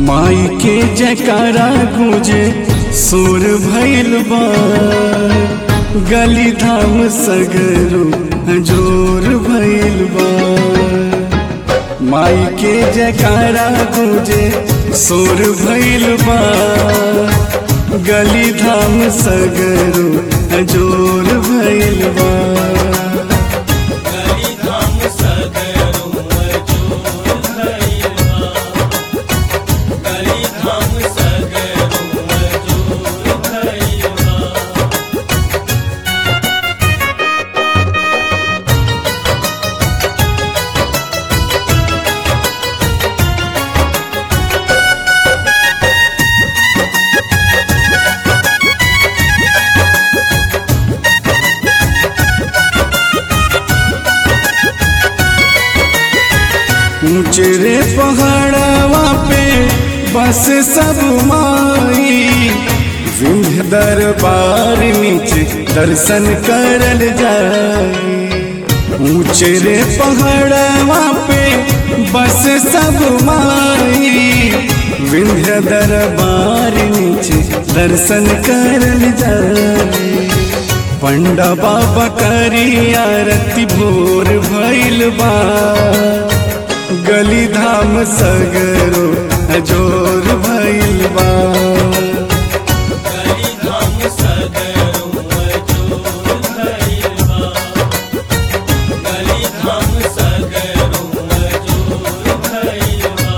माई के जयकारा गूंजे सुर भैल बा गली धाम सगरो जोर भैल बा माई के जयकारा गूंजे सुर भैल बा गली धाम सगरो जोर भैल बा गली धाम सगरो मजूर भइलबा गली धाम सगरो मजूर भइलबा ऊंचे रे पहाड़वा पे बस सब माई विंध्य दरबार नीचे दर्शन करल जाई ऊंचे रे पहाड़वा पे बस सब माई विंध्य दरबार नीचे दर्शन करल जाई पंडा बाबा करी आरती भोर भइल बा गली धाम सगरो जोर भइल बा गली धाम सगरो मजूर भइलबा गली धाम सगरो मजूर भइलबा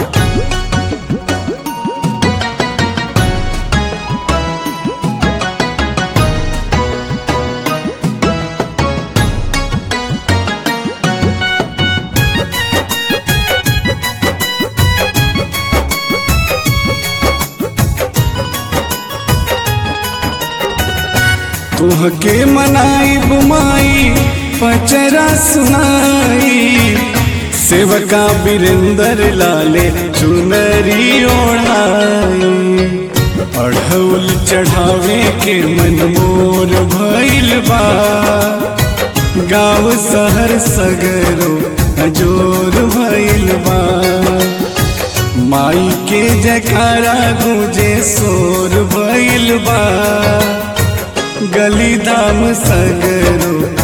तुहके मनाई बुमाई पचरा सुनाई सेवका बीरेंद्र लाले चुनरी ओढ़ाई अढ़ौल चढ़ावे के मन मोर भइल बा गाँव शहर सगरो जोर भइल बा माई के जयकारा गूंजे सोर भइल बा गली धाम सगरो